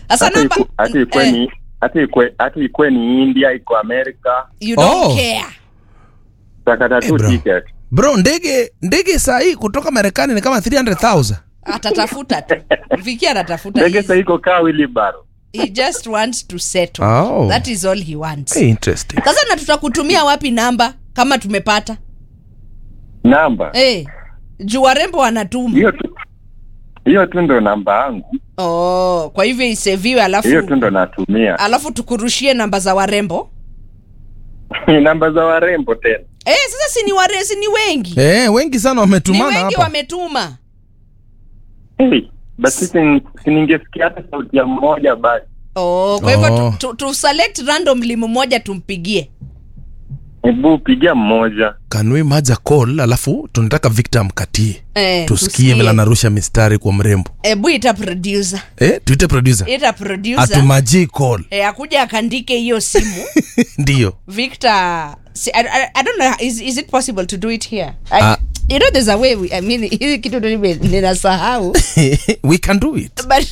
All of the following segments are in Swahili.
sasa hata namba iku- hata ikwe eh, ni hata ikwe hata ikwe ni India iko Amerika you don't Oh. care takata tu Eh, bro. ticket bro ndege ndege saa hii kutoka marekani ni kama 300000 atatafuta tu Vicky anatafuta ndege He's- sasa iko kaa Wilibaro he just wants to settle Oh. that is all he wants hey, interesting sasa na tutakutumia wapi namba kama tumepata namba hey, juu warembo wanatuma hiyo tu hiyo tu ndo namba yangu oh, kwa hivyo iseviwe alafu hiyo tu ndo natumia alafu tukurushie namba za warembo namba za warembo tena eh, sasa si ni ware si ni wengi eh, wengi sana ni wametumana wengi hapa wametuma hey, basi si- si ningesikia hata sauti ya mmoja basi oh, kwa hivyo Oh. tu, tu, tu select randomly mmoja tumpigie hebu pigia mmoja kanui maja call alafu tunataka victor amkatie eh, tusikie vile anarusha mistari kwa mrembo hebu ita producer eh, tuite producer ita producer atumajii call eh, akuja akandike hiyo simu ndio victor si, I, I, I don't know is, is it possible to do it here I, Ah. you know there's a way we, I mean hizi kitu ndo nime- ninasahau we can do it but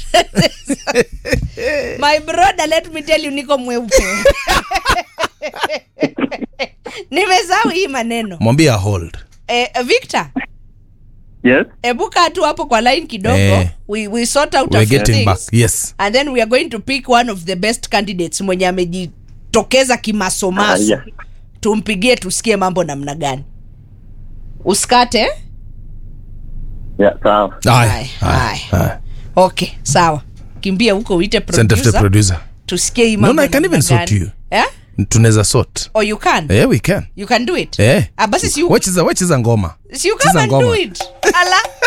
my brother let me tell you niko mweupe nimesahau hii maneno mwambie a hold eh, victor yes hebu kaa tu hapo kwa line kidogo Eh. we, we sort out a we're few getting things back yes and then we are going to pick one of the best candidates mwenye amejitokeza kimasomaso Ah, yeah. tumpigie tusikie mambo namna gani usikate yeah, sawa Haya, Haya, haya, haya. haya. okay sawa kimbia huko uite Send after producer producer tusikie hii No, mambo no, I can namna even sort gani. you. eh? tunaweza sort or you can eh, we can you can do it eh. ah, basi si you, wecheza wecheza ngoma si you come cheza and do ngoma. it ala